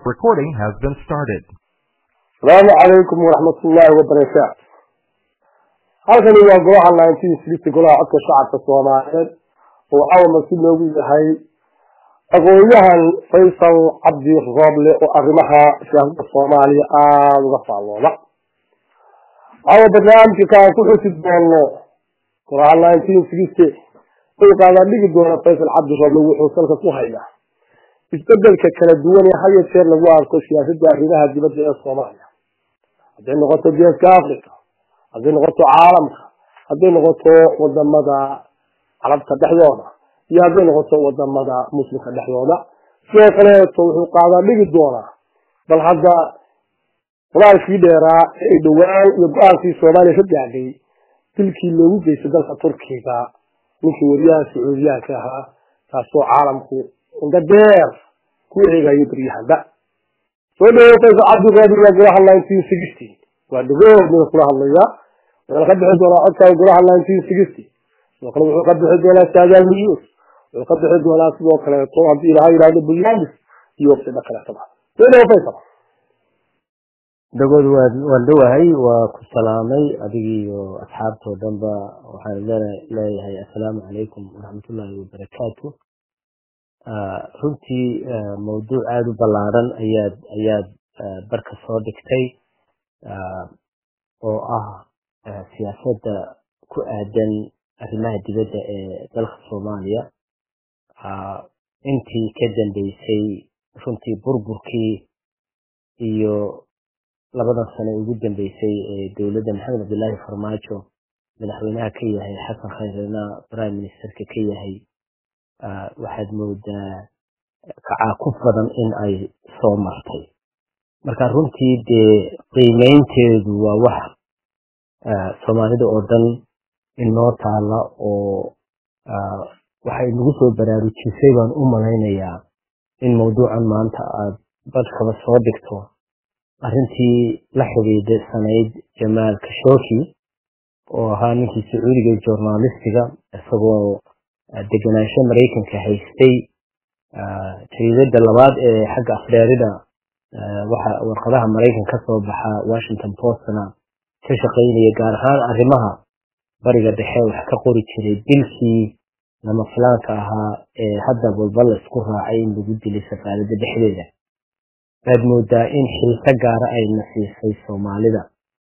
Recording has been started. asalaamu calaykum waraxmatullaahi wabarakaatu halkani waa golaha nineteen sixty golaha codka shacabka soomaaliyeed oo cawama si loogu yahay aqoon-yahan faysal cabdi rooble oo arrimaha siyaasada soomaaliya aada uga faallooda caawa barnaamijka aan ku xusi doono golaha nineteen sixty uu qaadaa dhigi doona faysal cabdi rooble wuxuu salka ku hayaa isbedelka kala duwan ee had iyo jeer lagu arko siyaasadda arrimaha dibadda ee soomaaliya hadday noqoto geeska africa hadday noqoto caalamka hadday noqoto wadamada carabta dhexdooda iyo hadday noqoto wadamada muslimka dhexdooda sidoo kaleeto wuxuu qaadaa dhigi doonaa bal hadda qoraalkii dheeraa ee dhowaan iyo go-aankii soomaaliya ka gaadhay dilkii loogu geystay dalka turkiga ninkii wariyaha sacuudiyaanka ahaa taasoo caalamku inda dheer ku eegayo baryahanda soo dhawo faysal cabdiroobi waa golaha nineteen sixty waa dhagood ninka kula hadlaya wuxuuna ka bixi doonaa codkaa golaha nineteen sixty sidoo kale wuxuu ka bixi doonaa saadaal news wuxuu ka bixi doonaa sidoo kaleeto haddii ilaha yidhahdo barnaamij iyo waqtida kaleetaba soo dhawo faysal dhagood waa waan dhowahay waa ku salaamay adigiiyo asxaabtoo dhanba waxaan leeyahay assalaamu calaykum waraxmatullaahi wabarakaatu runtii mawduuc aada u ballaaran ayaad ayaad barka soo dhigtay oo ah siyaasadda ku aadan arrimaha dibadda ee dalka soomaaliya intii ka dambeysay runtii burburkii iyo labadan sane ugu dambeysay ee dowladda maxamed cabdillaahi farmaajo madaxweynaha ka yahay xasan khayrena prime ministerka ka yahay waxaad moodaa kacaakuf badan in ay soo martay marka runtii dee qiimeynteedu waa wax soomaalida oo dhan inoo taala oo waxay nagu soo baraarujisay baan u malaynayaa in mawduucan maanta aad badhkaba soo dhigto arrintii la xidhiidha sanayd jamaal kashooki oo ahaa ninkii sacuudiga journalistiga isagoo degenaansho maraykanka haystay jariidada labaad ee xagga afdheerida waxa warqadaha maraykan ka soo baxa washington postna ka shaqaynaya gaar ahaan arrimaha bariga dhexe wax ka qori jiray dilkii lama filaanka ahaa ee hadda walba la isku raacay in lagu dilay safaaradda dhexdeeda waad moodaa in xilka gaara ay nasiisay soomaalida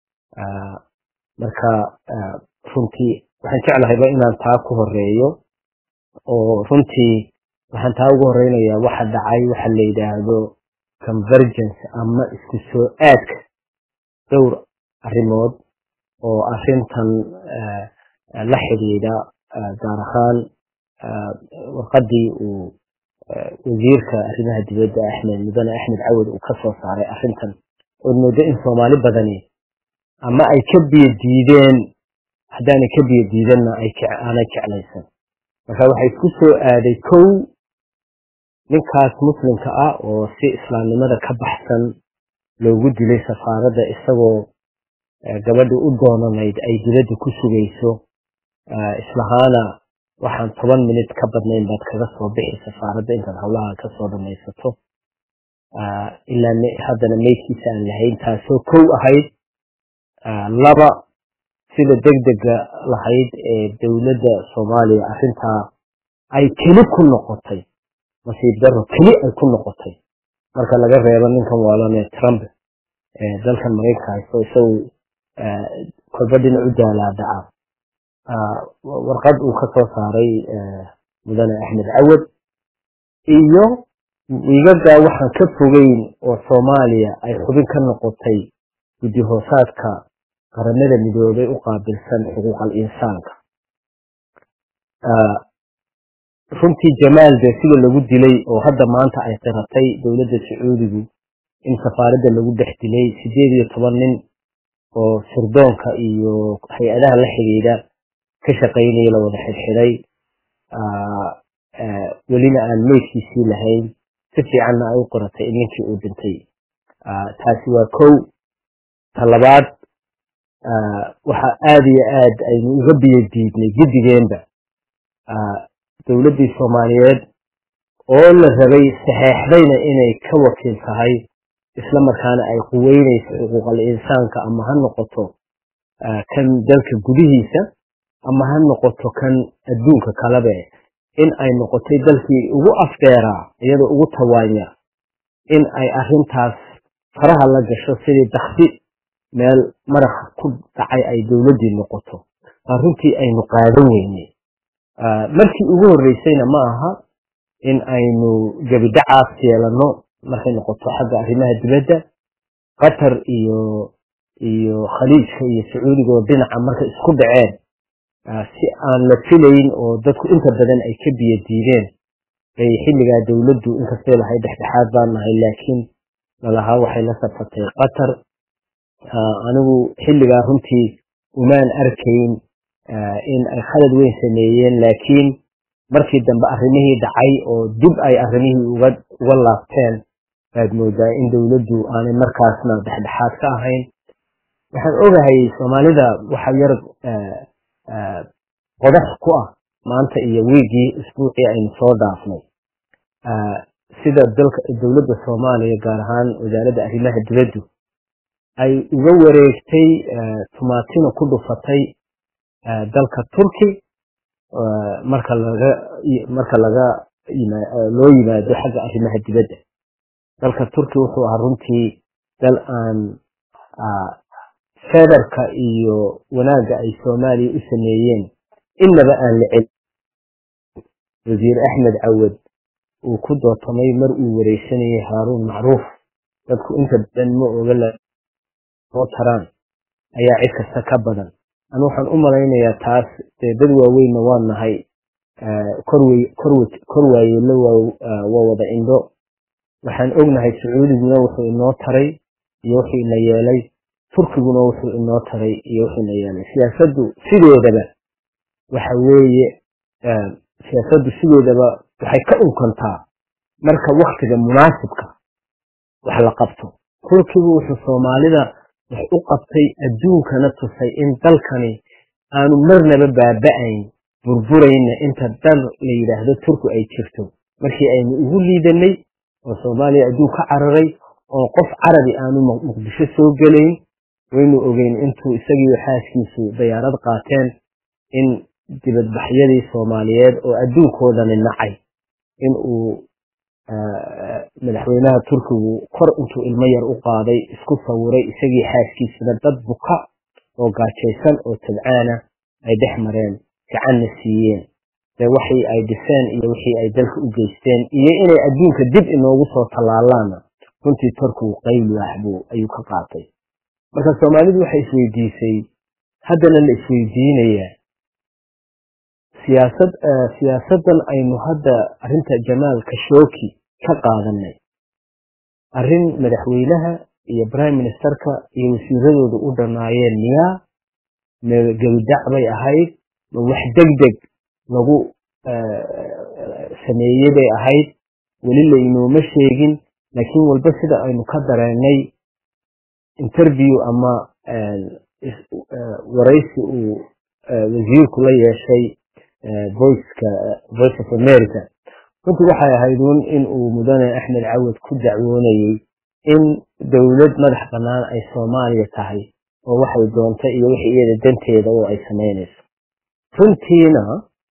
marka runtii waxaan jeclahayba inaan taa ku horeeyo oo runtii waxaan taa ugu horeynayaa waxa dhacay waxa la yidhaahdo convergence ama isku soo aadka dhowr arrimood oo arrintan la xidhiidha gaar ahaan warqadii uu wasiirka arrimaha dibadda axmed mudane axmed cawad uu ka soo saaray arrintan ood moodo in soomaali badani ama ay ka biyo diideen haddaanay ka biyo diidanna aanay jeclaysan marka waxay isku soo aaday kow ninkaas muslimka ah oo si islaamnimada ka baxsan loogu dilay safaaradda isagoo gabadhi u doonanayd ay dibadda ku sugayso islahaana waxaan toban minut ka badnayn baad kaga soo bixi safaaradda intaad howlaha ka soo dhamaysato ilaa haddana meydkiisa aan lahayn taasoo kow ahayd laba sida degdega lahayd ee dowladda soomaaliya arrintaa ay keli ku noqotay nasiib daro keli ay ku noqotay marka laga reebo ninkan waalanee trump ee dalkan maraykanka haysto isagu kolba dhinac u daalaadaca warqad uu ka soo saaray mudane axmed cawad iyo wiigagaa waxaan ka fogeyn oo soomaaliya ay xubin ka noqotay guddi hoosaadka qaramada midoobay u qaabilsan xuquuqal insaanka runtii jamaal dee sida lagu dilay oo hadda maanta ay qiratay dowladda sacuudigu in safaaradda lagu dhex dilay sideed iyo toban nin oo sirdoonka iyo hay-adaha la xidhiidha ka shaqaynaya la wada xidhxidhay welina aan meydkiisii lahayn si fiicanna ay u qoratay in ninkii uu dhintay taasi waa kow ta labaad waxa aada iyo aad aynu uga biyo diidnay guddigeenba dowladdii soomaaliyeed oo la rabay saxeexdayna inay ka wakiil tahay isla markaana ay quweynayso xuquuqal insaanka ama ha noqoto kan dalka gudihiisa ama ha noqoto kan adduunka kalabe in ay noqotay dalkii ugu afdeeraa iyadoo ugu tawaanya in ay arintaas faraha la gasho sidii daksi meel madax ku dhacay ay dowladdii noqoto aa runtii aynu qaadan weyne markii ugu horreysayna ma aha in aynu gebidhacaas yeelano markay noqoto xagga arrimaha dibadda qatar iyo iyo khaliijka iyo sacuudiga oo dhinaca markay isku dhaceen si aan la filayn oo dadku inta badan ay ka biyo diideen bay xilligaa dowladdu inkastay lahay dhexdhexaad baan nahay laakiin lalahaa waxay la safatay qatar anigu xilligaa runtii umaan arkayn in ay khalad weyn sameeyeen laakiin markii dambe arrimihii dhacay oo dib ay arrimihii uga uga laabteen baad moodaa in dowladdu aanay markaasna dhexdhexaad ka ahayn waxaan ogahay soomaalida waxa yar qodax ku ah maanta iyo wiigii isbuucii aynu soo dhaafnay sida dalka dowladda soomaaliya gaar ahaan wasaaradda arrimaha dibaddu ay uga wareegtay tumaatino ku dhufatay dalka turki marka laga marka laga loo yimaado xagga arrimaha dibadda dalka turki wuxuu ahaa runtii dal aan federka iyo wanaagga ay soomaaliya u sameeyeen innaba aan la celin wasiir axmed cawad uu ku dootamay mar uu wareysanayay haaruun macruuf dadku inta badan ma oga soo taraan ayaa cid kasta ka badan anu waxaan u malaynayaa taas dee dad waaweynna waa nahay kor waayeelo waa wada indho waxaan ognahay sacuudiguna wuxuu inoo taray iyo wuxuu ina yeelay turkiguna wuxuu inoo taray iyo wuxuu ina yeelay siyaasaddu sideedaba waxa weeye siyaasaddu sideedaba waxay ka unkantaa marka waktiga munaasibka wax la qabto turkigu wuxuu soomaalida wax u qabtay adduunkana tusay in dalkani aanu marnaba baaba'ayn burburayna inta dal la yidhaahdo turku ay jirto markii aynu ugu liidanay oo soomaaliya adduun ka cararay oo qof carabi aanu muqdisho soo gelayn waynu ogeyn intuu isagiiyo xaaskiisu dayaarad qaateen in dibadbaxyadii soomaaliyeed oo adduunkoodani nacay in uu madaxweynaha turkigu kor intuu ilmo yar u qaaday isku sawiray isagii xaaskiisuna dad buka oo gaajaysan oo tabcaana ay dhex mareen gacanna siiyeen de waxii ay dhiseen iyo wixii ay dalka u geysteen iyo inay adduunka dib inoogu soo tallaalaana runtii turkigu qayl waaxbuu ayuu ka qaatay marka soomaalidu waxay isweydiisay haddana la isweydiinayaa siyaasad siyaasaddan aynu hadda arrinta jamaal kashooki ka qaadanay arrin madaxweynaha iyo prime ministerka iyo wasiiradooda u dhanaayeen miyaa ma gebidac bay ahayd ma wax deg deg lagu sameeyey bay ahayd weli laynooma sheegin laakiin walba sida aynu ka dareennay interview ama waraysi uu wasiirku la yeeshay voiceka voice of america runtii waxay ahayd un in uu mudane axmed cawad ku dacwoonayey in dowlad madax bannaan ay soomaaliya tahay oo waxay doonta iyo wixii iyada danteeda oo ay samaynayso runtiina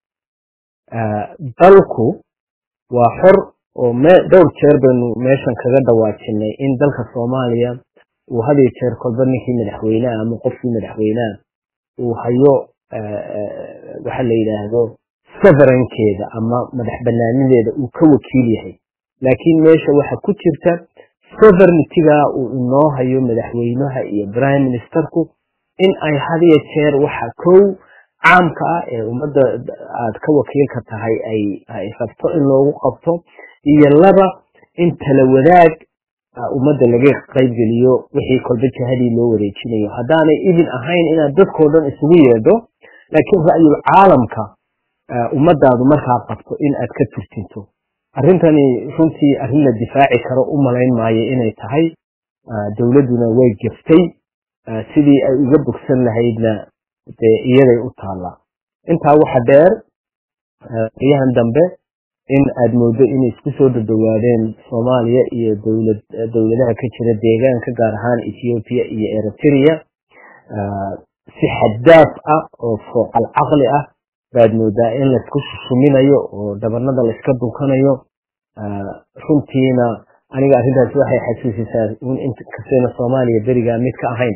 dalku waa xor oo dhowr jeer baynu meeshan kaga dhawaajinay in dalka soomaaliya uu hadiyo jeer kolba ninkii madaxweyneha ama qofkii madaxweyneha uu hayo waxa la yidhaahdo soverankeeda ama madax banaanideeda uu ka wakiil yahay laakiin meesha waxa ku jirta sovereigntiga uu inoo hayo madaxweynaha iyo prime ministerku in ay hadiyo jeer waxa kow caamka ah ee ummadda aad ka wakiilka tahay ay rabto in loogu qabto iyo laba in tala wadaag ummadda laga qaybgeliyo wixii kolba jihadii loo wareejinayo haddaanay idin ahayn inaad dadkoo dhan isugu yeedho laakiin ra'yul caalamka ummadaadu markaa qabto in aad ka turtinto arrintani runtii arrin la difaaci karo u malayn maayo inay tahay dowladduna way geftay sidii ay uga bogsan lahaydna dee iyaday u taallaa intaa waxa dheer riyahan dambe in aada moodo inay isku soo dhadhawaadeen soomaaliya iyo dowlad dowladaha ka jira deegaanka gaar ahaan ethoobiya iyo eritrea si xaddaaf ah oo fooqal caqli ah baad moodaa in laisku shushuminayo oo dhabanada laiska dunkanayo runtiina aniga arrintaasi waxay xasuusisaa inkastayna soomaaliya berigaa mid ka ahayn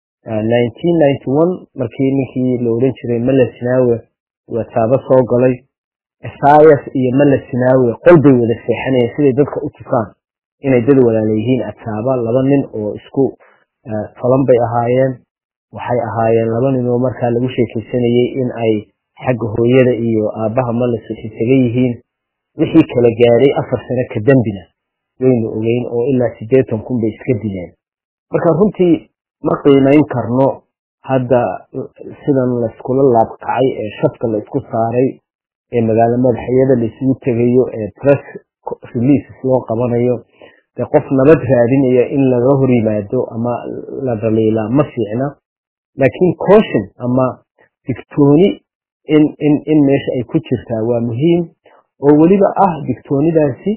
markii ninkii la oran jiray mala sinaawe wataabo soo galay esayas iyo mala sinaawe qol bay wada seexanayeen siday dadka u tusaan inay dad walaala yihiin ataaba laba nin oo isku tolan bay ahaayeen waxay ahaayeen laba nin oo markaa lagu sheekaysanayey in ay xagga hooyada iyo aabbaha malas isaga yihiin wixii kala gaadhay afar sano ka dambina waynu ogeyn oo ilaa siddeetan kun bay iska dileen marka runtii ma qiimayn karno hadda sidan layskula laabkacay ee shafka la isku saaray ee magaalo madaxyada laisugu tegayo ee press releases loo qabanayo dee qof nabad raadinaya in laga hor yimaado ama la dhaliilaa ma fiicna laakiin caution ama digtooni in in in meesha ay ku jirtaa waa muhiim oo weliba ah digtoonidaasi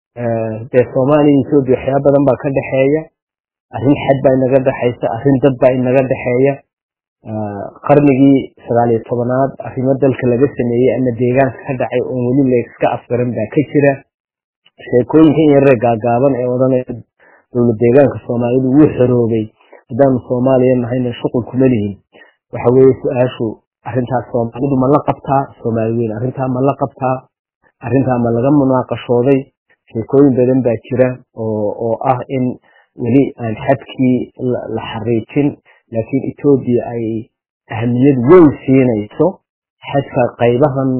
dee soomaaliya iyo etoobiya waxyaaba badan baa ka dhexeeya arrin xad baa inaga dhexaysa arrin dad baa inaga dhexeeya qarnigii sagaaliyo tobanaad arrimo dalka laga sameeyey ama deegaanka ka dhacay oon weli layska afgaran baa ka jira sheekooyinkan yaree gaagaaban ee odhanaya dowlad deegaanka soomaalidu wuu xoroobay haddaanu soomaaliya nahayna shuqul kuma lihin waxa weeye su-aashu arrintaas soomaalidu ma la qabtaa soomaali weyn arrintaa ma la qabtaa arrintaa ma laga munaaqashooday sheekooyin badan baa jira oo oo ah in weli aan xadkii la xariijin laakiin etoobiya ay ahamiyad weyn siinayso xadka qaybahan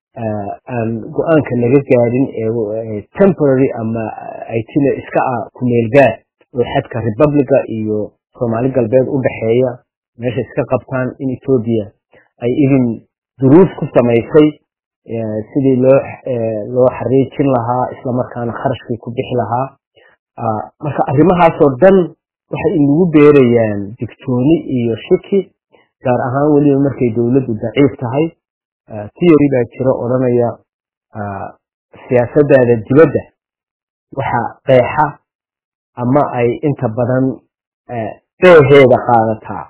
aan go-aanka laga gaadhin ee temporary ama aytile iska ah kumeelgaad oo xadka republica iyo soomaali galbeed u dhexeeya meesha iska qabtaan in etoobiya ay idin duruus ku samaysay sidii loo loo xariijin lahaa islamarkaana kharashkii ku bixi lahaa marka arrimahaasoo dhan waxay inagu beerayaan digtooni iyo shiki gaar ahaan weliba markay dowladdu daciif tahay theory baa jira odhanaya siyaasadaada dibadda waxa qeexa ama ay inta badan beeheeda qaadataa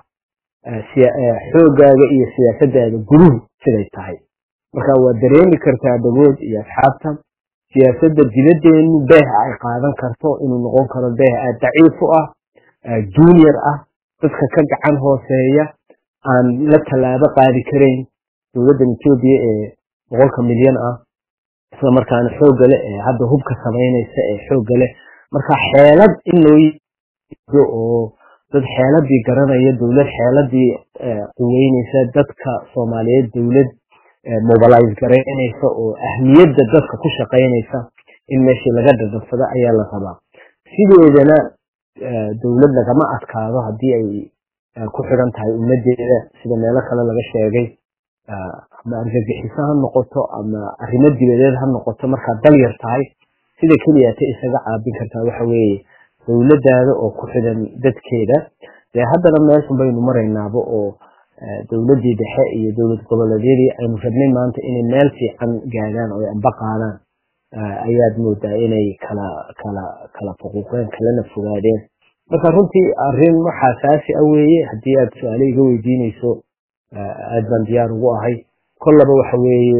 xoogaaga iyo siyaasadaada guruhu siday tahay marka waad dareemi kartaa dhagood iyo asxaabta siyaasadda dibaddeenu beeha ay qaadan karto inuu noqon karo beeh aad daciif u ah junior ah dadka ka gacan hooseeya aan la tallaabo qaadi karayn dowladdan etoobiya ee boqolka milyan ah isla markaana xoogga leh ee hadda hubka samaynaysa ee xoogga leh marka xeelad in loo yido oo dad xeeladii garanaya dowlad xeeladii quweynaysa dadka soomaaliyeed dowlad mobilize garaynaysa oo ahmiyadda dadka ku shaqaynaysa in meeshii laga dhadhansado ayaa la rabaa sideedana dowlad lagama adkaado haddii ay ku xidhan tahay ummadeeda sida meelo kale laga sheegay ama argagixiso ha noqoto ama arrimo dibadeed ha noqoto markaad dal yar tahay sida keliyata isaga caabin kartaa waxa weeye dowladdaada oo ku xidhan dadkeeda dee haddana meeshun baynu maraynaaba oo dowladdii dhexe iyo dowlad goboleedyadii aynu rabnay maanta inay meel fiican gaadhaan oo ay amba qaadaan ayaad moodaa inay kala kala kala fuquuqeen kalana fogaadeen marka runtii arrin waxa asaasi ah weeye haddii aad su-aale iga weydiinayso aad baan diyaar ugu ahay kollaba waxa weeye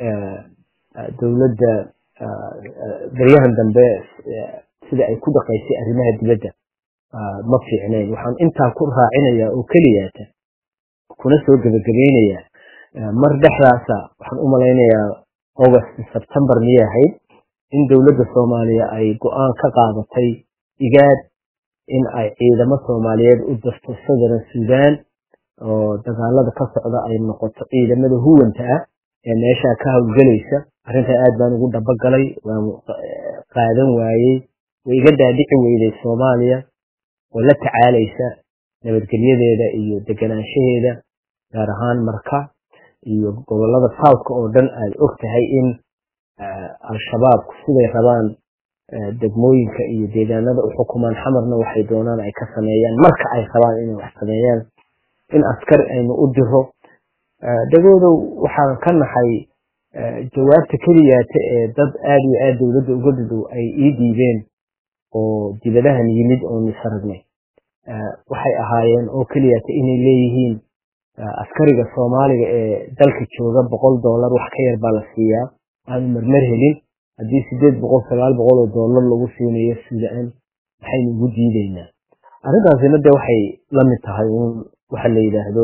dowladda baryahan dambe sida ay ku dhaqaysay arrimaha dibadda ma fiicnayn waxaan intaa ku raacinayaa oo keliyaata kuna soo gebagabaynayaa mar dhexdaasa waxaan u malaynayaa august sebtembar miyay ahayd in dowladda soomaaliya ay go-aan ka qaadatay igaad in ay ciidamo soomaaliyeed u dirto southern sudan oo dagaalada ka socda ay noqoto ciidamada huwanta ah ee meeshaa ka hawlgelaysa arrintaa aad baan ugu dhabogalay waan qaadan waayey way iga daadhici weyday soomaaliya oo la tacaalaysa nabadgelyadeeda iyo deganaanshaheeda gaar ahaan marka iyo gobolada southka oo dhan aad og tahay in al-shabaabku siday rabaan degmooyinka iyo deegaanada u xukumaan xamarna waxay doonaan ay ka sameeyaan marka ay rabaan inay wax sameeyaan in askar aynu u diro dhagoodow waxaan ka naxay jawaabta keliyaata ee dad aad iyo aad dowladda uga dhadhow ay ii dhiibeen oo dibadahan yimid oonu isaragnay waxay ahaayeen oo keliyaata inay leeyihiin askariga soomaaliga ee dalka jooga boqol dollar wax ka yar baa la siiyaa aanu marmar helin haddii sideed boqol sagaal boqol oo dollar lagu siinayo sudan maxaynu ugu diideynaa arrintaasina de waxay la mid tahay uun waxa la yidhaahdo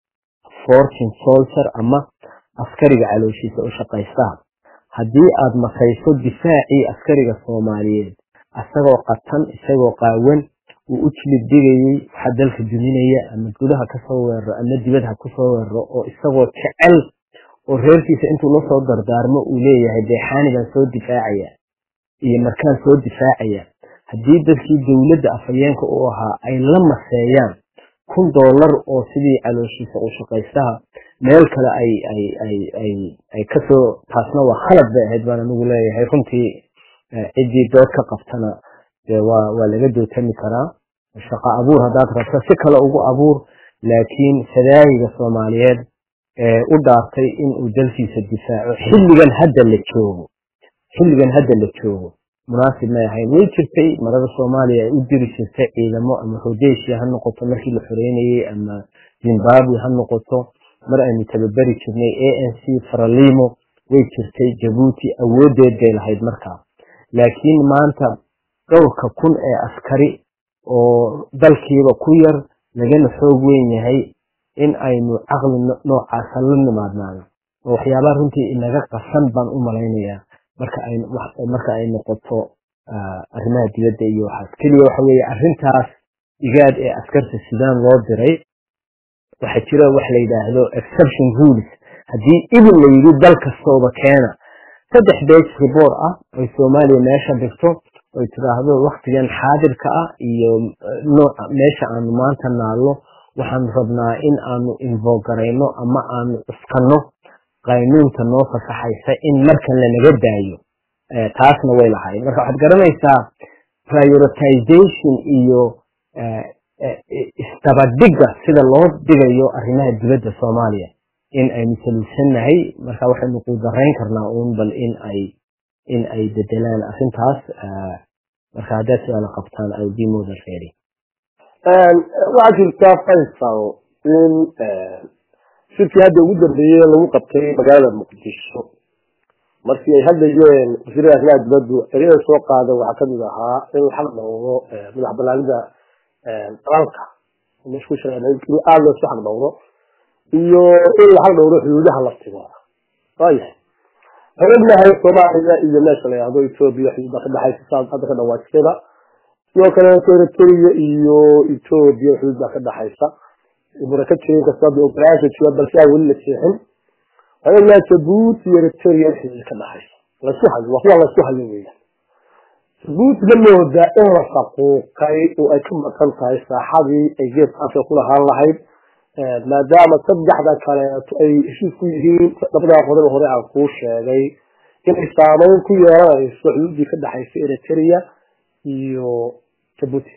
fortune soldier ama askariga calooshiisa u shaqaystaha haddii aad makayso difaacii askariga soomaaliyeed isagoo qatan isagoo qaawan uu u jilib digayey waxaa dalka duminaya ama gudaha kasoo weeraro ama dibad ha kusoo weeraro oo isagoo jecel oo reerkiisa intuu la soo dardaarmo uu leeyahay deexaani baan soo difaacaya iyo markaan soo difaacaya haddii dadkii dowladda afhayeenka u ahaa ay la maseeyaan kun dollar oo sidii calooshiisa u shaqaystaha meel kale ay ay ay ay ay kasoo taasna waa khalad bay ahayd baan anigu leeyahay runtii ciddii dood ka qabtana dee waa waa laga dootami karaa shaqo abuur haddaad rabto si kale ugu abuur laakiin sadaayiga soomaaliyeed ee u dhaartay inuu dalkiisa difaaco xilligan hadda la joogo xilligan hadda la joogo munaasib may ahayn way jirtay marada soomaaliya ay u diri jirtay ciidamo ama hodeeshia ha noqoto markii la xoreynayey ama zimbabwe ha noqoto mar aynu tababeri jirnay a n c faralimo way jirtay jabuuti awoodeed bay lahayd markaa laakiin maanta dhowrka kun ee askari oo dalkiiba ku yar lagana xoog weyn yahay in aynu caqli noocaasa la nimaadnaano oo waxyaabaha runtii inaga qasan baan u malaynayaa marka ay marka ay noqoto arrimaha dibadda iyo waxaas keliya waxa weeye arrintaas igaad ee askarta sudan loo diray waxaa jira wax la yidhaahdo exception rules haddii idin la yidhi dal kastooba keena saddex bage report ah oy soomaaliya meesha dhigto oy tidhaahdo waktigan xaadirka ah iyo nooca meesha aanu maanta naallo waxaanu rabnaa in aanu invogarayno ama aanu cuskanno qaynuunta noo fasaxaysa in markan lanaga daayo taasna way lahayd marka waxaad garanaysaa prioritization iyo isdabadhigga sida loo dhigayo arrimaha dibadda soomaaliya in aynu saluusannahay marka waxaynu quudarayn karnaa uun bal in ay in ay bedelaan arrintaas marka haddaad su-aala qabtaan i'll be more than ready waxaa jirtaa faysal in shirkii hadda ugu dambeeyey lagu qabtay magaalada muqdisho markii ay hadlayeen wasiirada arrimaha dibaddu ereyada soo qaada waxaa kamid ahaa in la xaq dhowro madax banaanida dalalka meesha ku shaqeyn in aada loosu xaq dhowro iyo in la xaq dhowro xuduudaha laftigooda waayahay waxaan ognahay soomaaliya iyo meesha la yihahdo etoobiya xuduudda ka dhexaysa saad hadda ka dhawaajisada sidoo kale eritrea iyo etoobiya xuduudda ka dhexaysa muraka jirin kasta hadda ogolaasha jira balse aan weli la seexin waxaan ognahay jabuuti iyo eritrea xuduud ka dhexaysa lasu hayo waa kuwa lasu hayo weeyaan jabuuti la moodaa in la faquuqay oo ay ka maqan tahay saaxadii ay geeska afrika ku lahaan lahayd maadaama saddexda kaleeto ay heshiis ku yihiin labadaa qodob hore aan kuu sheegay inay saameyn ku yeelanayso xuduuddii ka dhexaysa eritrea iyo jabuuti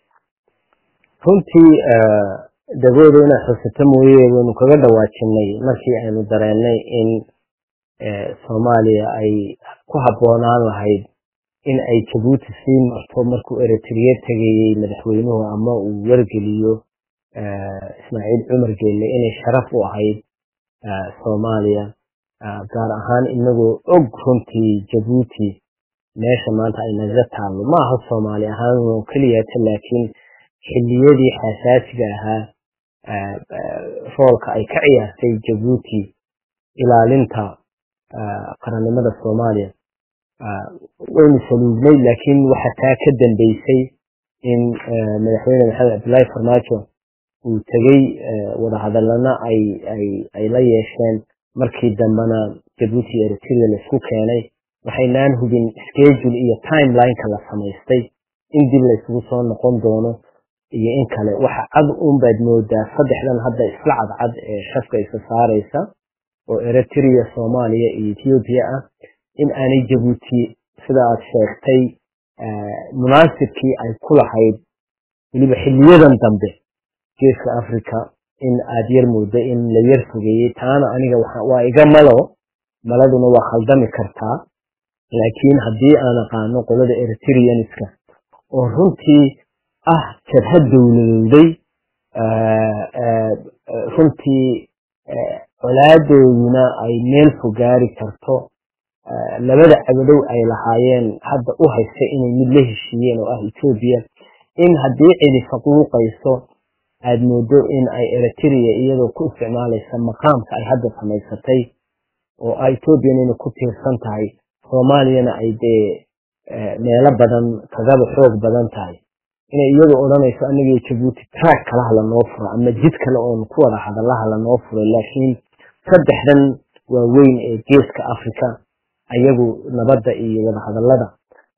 runtii dagooda inaad xusato mooye waynu kaga dhawaajinay markii aynu dareennay in soomaaliya ay ku habboonaan lahayd in ay jabuuti sii marto markuu eritrea tegayey madaxweynuhu ama uu wargeliyo ismaaciil cumar geelle inay sharaf u ahayd soomaaliya gaar ahaan inagoo og runtii jabuuti meesha maanta ay naga taallo ma aha soomaali ahaan oo keliyata laakiin xilliyadii xasaasiga ahaa roolka ay ka ciyaartay jabuuti ilaalinta qarannimada soomaaliya waynu saluugnay laakiin waxa taa ka dambeysay in madaxweyne maxamed cabdullaahi farmaajo uu tegey wadahadalana ay ay ay la yeesheen markii dambena jabuuti iyo eritrea laisku keenay waxaynaan hubin schedule iyo timelineka la samaystay in dib laysugu soo noqon doono iyo in kale waxa cad un baad moodaa saddexdan hadda isla cadcad ee shafka isa saaraysa oo eritrea soomaaliya iyo ethiopia ah in aanay jabuuti sida aad sheegtay munaasibkii ay ku lahayd weliba xiliyadan dambe geeska africa in aad yar moodo in la yar fogeeyey taana aniga waa iga malo maladuna waa khaldami kartaa laakiin haddii aan aqaano qolada eritreanska oo runtii ah jabhad dowladowday runtii colaadooduna ay meel fogaari karto labada cabadow ay lahaayeen hadda u haysta inay mid la heshiiyeen oo ah etoobiya in haddii cidi faquuqayso aada moodo in ay eritrea iyadoo ku isticmaalaysa maqaamka ay hadda samaysatay oo a etoobiyana inay ku tiirsan tahay soomaaliyana ay dee meelo badan kagaba xoog badan tahay inay iyadu odhanayso aniga jabuuti track kalaha lanoo furo ama jid kale oon ku wada hadalaha lanoo furay laakiin saddexdan waaweyn ee geeska africa ayagu nabadda iyo wadahadallada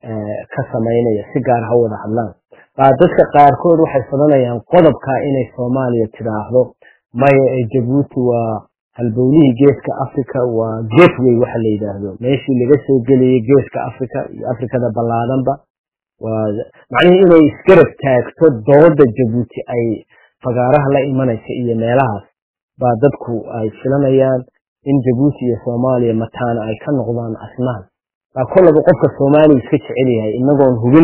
ka samaynaya si gaar ha wada hadlaan baa dadka qaarkood waxay fadanayaan qodobka inay soomaaliya tidhaahdo maya ee jabuuti waa halbowlihii geeska africa waa gateway waxa la yidhaahdo meeshii laga soo gelayay geeska africa iyo africada ballaadanba waa macnihii inay isgarab taagto dooda jabuuti ay fagaaraha la imanaysa iyo meelahaas baa dadku ay filanayaan in jabuuti iyo soomaaliya mataana ay ka noqdaan asnaan baa kollaba qofka soomaaliya iska jecel yahay inagoon hubin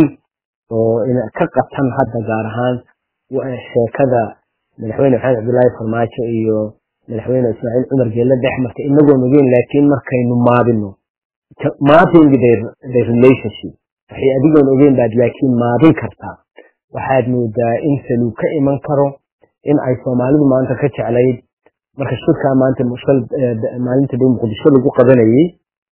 oo ka qatan hadda gaar ahaan sheekada madaxweyne maxamed cabdullaahi farmaajo iyo madaxweyne ismaaciil cumar geelle dhex marta inagoon ogeyn laakiin markaynu maadino mapping their relationship waxay adigoon ogeyn baad laakiin maadin kartaa waxaad moodaa in saluu ka iman karo in ay soomaalidu maanta ka jeclayd marka shirkaa maanta maalinta dhow muqdisho lagu qabanayay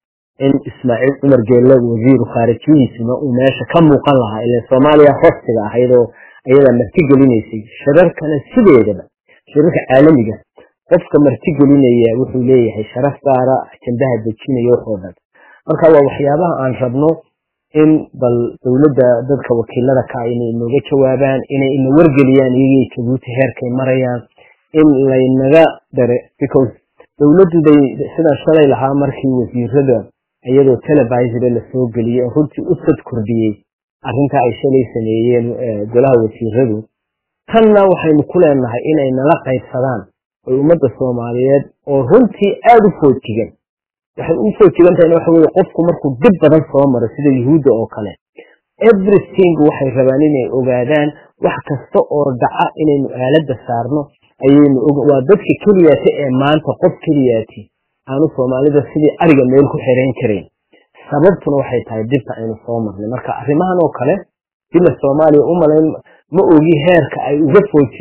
in ismaaciil cumar geelle wasiiru khaarijiyihiisuna uu meesha ka muuqan lahaa ilan soomaaliya hostiga ahayd oo ayadaa marti gelinaysay shirarkana sideedaba shirarka caalamiga qofka marti gelinaya wuxuu leeyahay sharaf gaara ajandaha dejinaya waxoo dhan marka waa waxyaabaha aan rabno in bal dowladda dadka wakiilada ka inay inooga jawaabaan inay ina wargeliyaan iyagii jabuuti heerkay marayaan in laynaga dare because dowladdu day sidaan shalay lahaa markii wasiirada iyadoo televisore lasoo geliyey oo runtii u sad kordhiyey arrintaa ay shalay sameeyeen golaha wasiiradu tanna waxaynu ku leenahay inay nala qaybsadaan oy ummadda soomaaliyeed oo runtii aada u foojigan waxay u foojigan tahayna waxa weye qofku markuu dib badan soo maro sida yuhuudda oo kale everything waxay rabaan inay ogaadaan wax kasta oo dhaca inaynu aaladda saarno ayaynu waa dadka keliyaati ee maanta qof keliyaati aanu soomaalida sidii ariga meel ku xirayn karayn sababtuna waxay tahay dibta aynu soo marnay marka arrimahan oo kale dila soomaaliya u malayn ma ogi heerka ay uga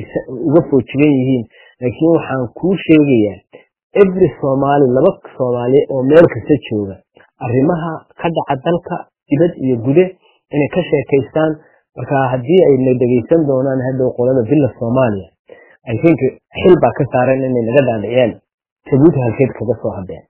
foojigan yihiin laakiin waxaan kuu sheegayaa every soomaali laba soomaaliya oo meel kasta jooga arrimaha ka dhaca dalka dibad iyo gude inay ka sheekaystaan marka haddii ayna dhegaysan doonaan hadhow qolada villa soomaaliya i think xil baa ka saaran inay naga dhaadhiciyaan jabuuti halkeed kaga soo hadeen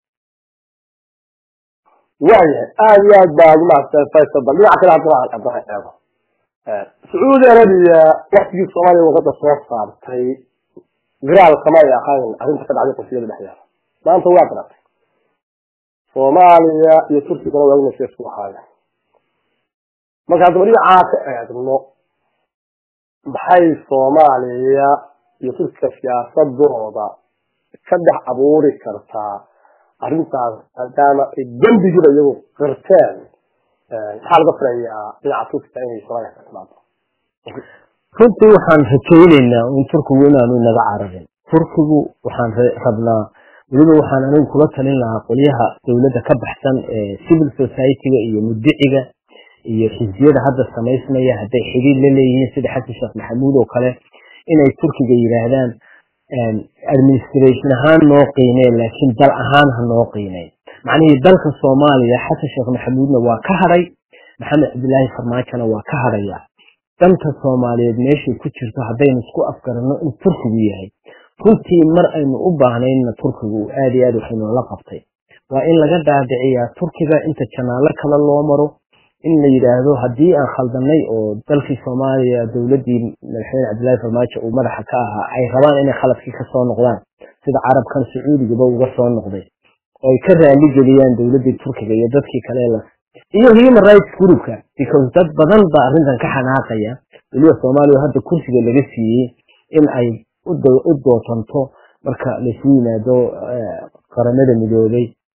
waayahay aada iyo aad baa ugu mahadsan faysal bal dhinaca kale haddana aan haddana eego sacuudi arabiya waktigii soomaaliya wadada soo saartay giraal kama ay ahayn arrinta ka dhacday qofiyada dhexdeeda maanta waa garatay soomaaliya iyo turkigana waa inay isku ahaayeen marka haddaba dhinacaa ka eegno maxay soomaaliya iyo turkiga siyaasadooda ka dhex abuuri kartaa arrintaas maadaama ay dembigiiba iyagu qirteen maxaa laga filayaa dhinaca turkiga inay soomaaliya ka timaado runtii waxaan rajaynaynaa in turkigu inaanu inaga cararin turkigu waxaan rabnaa weliba waxaan anigu kula talin lahaa qolyaha dowladda ka baxsan ee civil society-ga iyo mudiciga iyo xisbiyada hadda samaysmaya hadday xidhiir la leeyihiin sida xasan sheekh maxamuud oo kale inay turkiga yidhaahdaan administration ahaan noo qiimeen laakiin dal ahaan ha noo qiimeen macnihii dalka soomaaliya xasan sheekh maxamuudna waa ka hadhay maxamed cabdilaahi farmaajona waa ka hadhaya danta soomaaliyeed meeshay ku jirto haddaynu isku afgaranno in turkigu yahay runtii mar aynu u baahnaynna turkigu aada iyo aad waxaynoola qabtay waa in laga dhaadhiciyaa turkiga inta janaallo kale loo maro in la yidhaahdo haddii aan khaldanay oo dalkii soomaaliya dowladdii madaxweyne cabdillahi farmaajo uu madaxa ka ahaa ay rabaan inay khaladkii ka soo noqdaan sida carabkan sacuudigaba uga soo noqday oo ay ka raali geliyaan dowladdii turkiga iyo dadkii kale la iyo human rights groupka because dad badan baa arrintan ka xanaaqaya weliba soomaaliya hadda kursiga laga siiyey in ay u dootanto marka laysu yimaado qaramada midoobay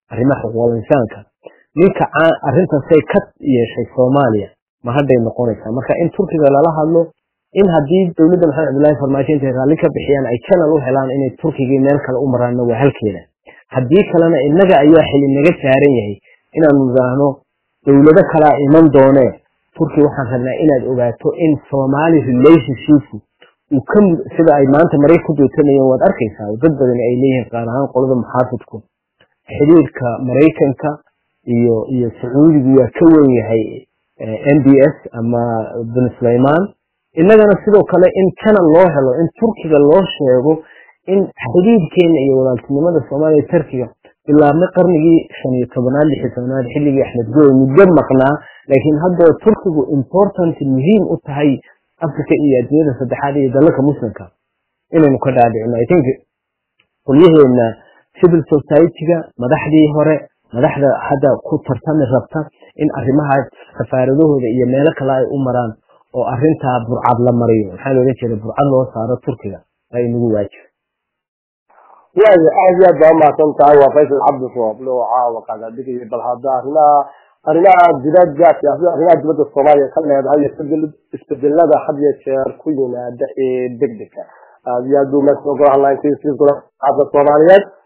arrimaha xuquuqul insaanka ninka arrintaasay ka yeeshay soomaaliya ma hadday noqonaysaa marka in turkiga lala hadlo in haddii dowladda maxamed cabdullaahi farmaajo intay raalli ka bixiyaan ay channel u helaan inay turkigii meel kale u maraanna waa halkeeda haddii kalena innaga ayaa xili naga saaran yahay inaanu nidhaahno dowlado kalaa iman doonee turki waxaan rabnaa inaad ogaato in somali relationshipku uu ka sida ay maanta maray ku dootanayeen waad arkaysaa dad badan ay leeyihiin qaar ahaan qolada muxaafidku xidhiirka maraykanka iyo iyo sacuudigu waa ka wen yahay m b s ama bin sulayman innagana sidoo kale in channel loo helo in turkiga loo sheego in xidhiidkeena iyo walaaltinimada soomaaliya turkiga bilaabmay qarnigii shan iyo tobanaad lix iyo tobanaad xilligii axmed gooy muddo maqnaa laakiin haddoo turkigu important muhiim u tahay africa iyo adduunyada saddexaad iyo dalalka muslimka inaynu ka dhaadhicino i think qolyaheena civil society-ga madaxdii hore madaxda hadda ku tartami rabta in arrimaha safaaradahooda iyo meelo kale ay u maraan oo arintaa burcad la mariyo maxaa looga jeeda burcad loo saaro turkiga waa inagu waajib waayo aad iyo aad baa umahadsan tahay waa faysal cabdirooble oo caawa qaada dhigaya bal hadda arrimaha arrimaha dibadda siyaasada arrimaha dibadda soomaaliya ka leedahay isbedelada had iyo jeer ku yimaada ee degdega aad iyo aad buu meesha ogolahan lahayn sida soomaaliyeed